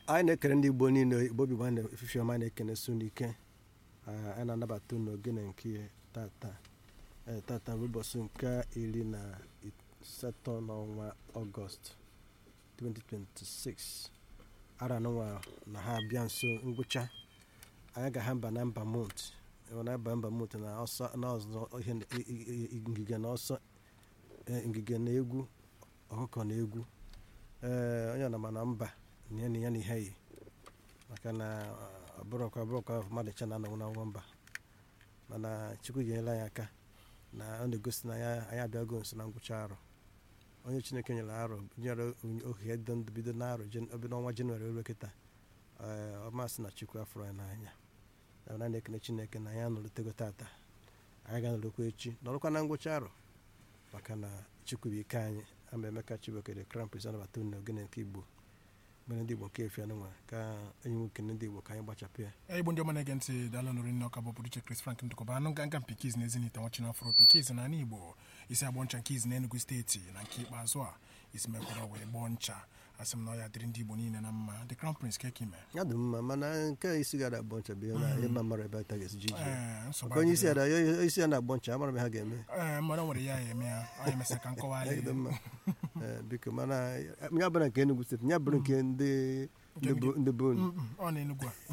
anyị na-ekele ndị igbo niile igbo bi na efifi ọma na-ekene su n'ike anyị na-anabata unu ogene nke tata tata bụ ụbọchị nke iri na asatọ n'ọnwa ọgọst 2026 ara nụnwa na ha abịa nso ngwụcha anyị ga-ha mba na mba mont na mba mba mont na ọsọ na ọzọ ihe ngige na ọsọ ngige na egwu ọkụkọ na egwu ee onye ọna mana mba ya na ya na ihe yi maka na ọbụrụkwa ọbụrụkwa mmadụ cha na anọnwụ na nwa mba mana chukwu ga-enyere anyị aka na ọ na-egosi na anyị abịago nso na ngwụcha arọ onye chineke nyere arọ nyere ohe dị ndụ bido na arọ bido ọnwa jenụwarị ruo kịta ọmasị na chukwu afọrọ anyị n'anya na na-ekene chineke na anyị anọrụtego tata anyị ga-anọrụkwa echi nọrụkwa na ngwụcha arọ maka na chukwu bụ ike anyị ama emeka chibokere crown prince anabata unu ogene nke igbo mere ndị igbo nke efi anụnwa ka enyi nwoke ndị igbo ka anyị gbachapụ ya igbo ndị ọma na-ege ntị daalụ nụrụ nne ọka bụ pụrụ iche Chris Frank ndụkọba anụ nga nga mpikiz na ezinite nwachina afro pikiz na ala igbo isi agbọ ncha nke izi na enugu steeti na nke ikpeazụ a isi mekwara wee gbọọ ncha asị m na ọ ya dịrị ndị igbo niile na mma the crown prince kekime ya dị mma mana nke isi gara agbọ ncha bụ ihe na ịma mara ebe ta ga-esi jiji ee nsogbu maka onye isi ada isi ya na-agbọ ncha amara m ha ga-eme ee mmadụ nwere ya ya eme ya ọ emesịa ka nkọwa ya dị mma Ee, biko mana ya bụrụ nke Enugu steeti ya bụrụ nke ndị ndị bụ unu ọ na enugwu a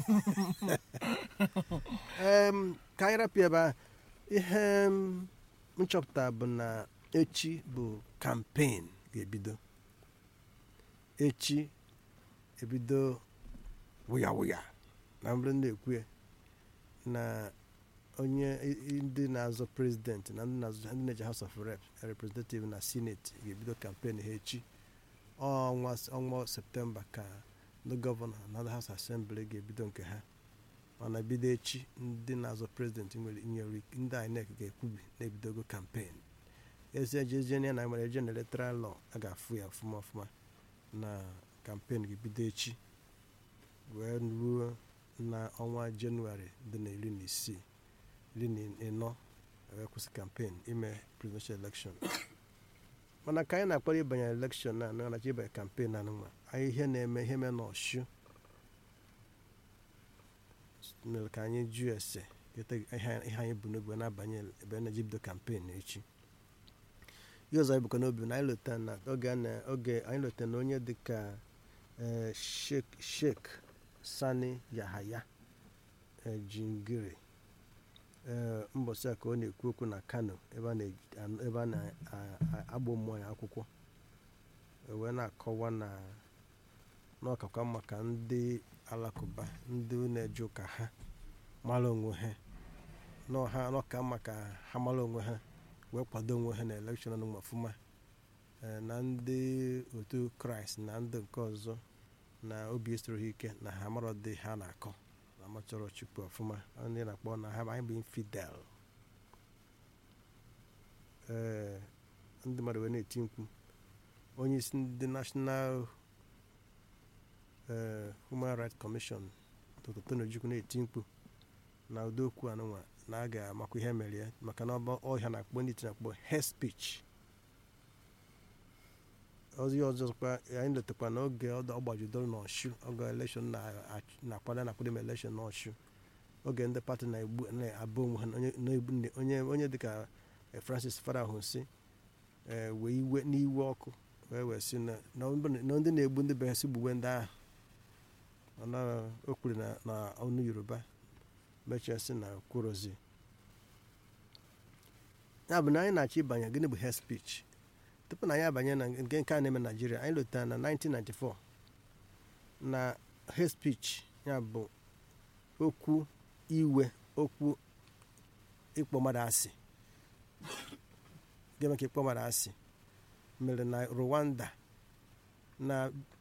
Em, ka anyị rapụ ebe a ihe m nchọpụta bụ na echi bụ kampen ga-ebido echi ebido wụya wụya na mbụrụ na-ekwu ya na onye ndị na-azọ prezidenti na ndị na-azọ ndị na-eje house of rep representative na senate ga-ebido kampen ha echi ọnwa ọnwa septemba ka ndị gọvanọ na ndị house assembly ga-ebido nke ha mana bido echi ndị na-azọ prezidenti nwere nyere ndị INEC ga-ekwubi na-ebidogo kampen ezi ejeje na nwere eje na electoral law a ga-afụ ya ọfụma ọfụma na kampen ga-ebido echi wee ruo na ọnwa jenụwarị dị na iri na isii iri na ịnọ wee kwụsị kampen ime presidential election mana ka anyị na-akpọrọ ịbanye elekshọn na anụ anachi ịbanye kampen anụnwa anyị ihe na-eme ihe mee n'ọshu mere ka anyị jụọ ese keta ihe anyị bụ n'obi na-abanye ebe na-eji bido kampen echi ihe ọzọ anyị bụkwa n'obi na anyị lota na oge a na- oge anyị lota na onye dịka eh, Sheikh Sheikh Sani Yahaya eh, Jingiri ee mbọsị a ka ọ na-ekwu okwu na kano ebe a na- ebe a na-agbụ mmụọ ya akwụkwọ e wee na-akọwa na n'ọkakwa maka ndị alakụba ndị na-eje ụka ha mara onwe ha n'ọha n'ọka maka ha mara onwe ha wee kwado onwe ha na elekshọn nụ ọfụma ee, na ndị otu kraịst na ndị nke ọzọ na obi esoro ha ike na ha mara dị ha na-akọ na amachọrọ chukwu ọfụma ndị na-akpọ na ha anyị bụ infidel ee ndị mmadụ wee na-eti mkpu onye isi ndị national ee human rights commission dr tony ojukwu na-eti mkpu na ụdị okwu anụnwa na a ga-amakwa ihe mere ya maka na ọba ọhịa na-akpọ ndị iti na-akpọ hate speech ozi ọzọkwa anyị letakwa n'oge ọ gbajidoro n'ọshu oge elekshọn na-akwado na-akwado ime elekshọn n'ọshu oge ndị pati na-egbu na-abụ onwe ha na onye- na-egbu- onye onye dịka eh, francis farahunsi wee iwe n'iwe ọkụ wee wee sị na na ọ bụrụ na ndị na-egbu ndị be ha si gbuwe ndị ahụ mana o kwuru na na ọnụ yoruba mechaa sị na kwurozi ya bụ na anyị na-achọ ịbanye gịnị bụ hate speech tupu na anyị abanye na nke nke a na-eme na naijiria anyị lotara na 1994 na hate speech ya bụ okwu iwe okwu ịkpọ mmadụ asị ga-eme ka ịkpọ mmadụ asị mere na rwanda na